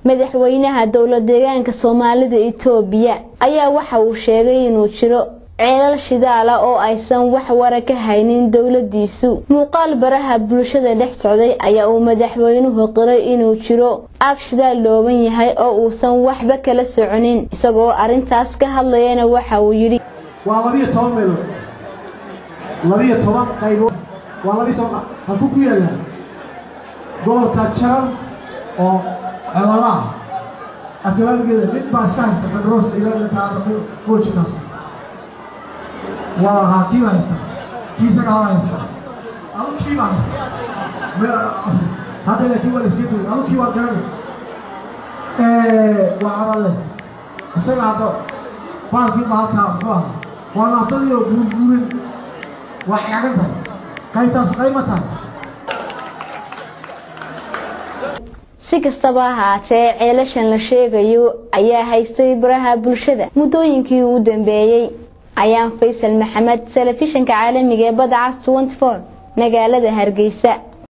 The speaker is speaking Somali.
madaxweynaha dowla deegaanka soomaalida itoobiya ayaa waxa uu sheegay inuu jiro ceelal shidaala oo aysan wax wara ka haynin dowladiisu muuqaal baraha bulshada dhex socday ayaa uu madaxweynuhu qiray inuu jiro aag shidaal dhooban yahay oo uusan waxba kala soconin isagoo arrintaas ka hadlayana waxa uu yidhi waa labiyo toban meelood labiyo toban qaybood waa labiyo toban halku ku yaallaa gobolka jaran oo codolaah akabaabigeeda mid baa iska haysta fedroos ilaamoojikaas waa ahaa kii baa haysta kii isaga haba haysta adu kii baa haysta hadda laakiin waa la iska duway adu kii waa garanay waa codole isaga hadda baalkii baa halkaa muxuu ahaa waa naftadiioo guurguurin waa xigaagan tahay qaybtaas qayma tahay si kastaba ahaatee ceelashan la sheegayo ayaa haystay baraha bulshada muddooyinkii ugu dambeeyey ayaan faysal maxamed telefishinka caalamiga ee badda cas magaalada hargeysa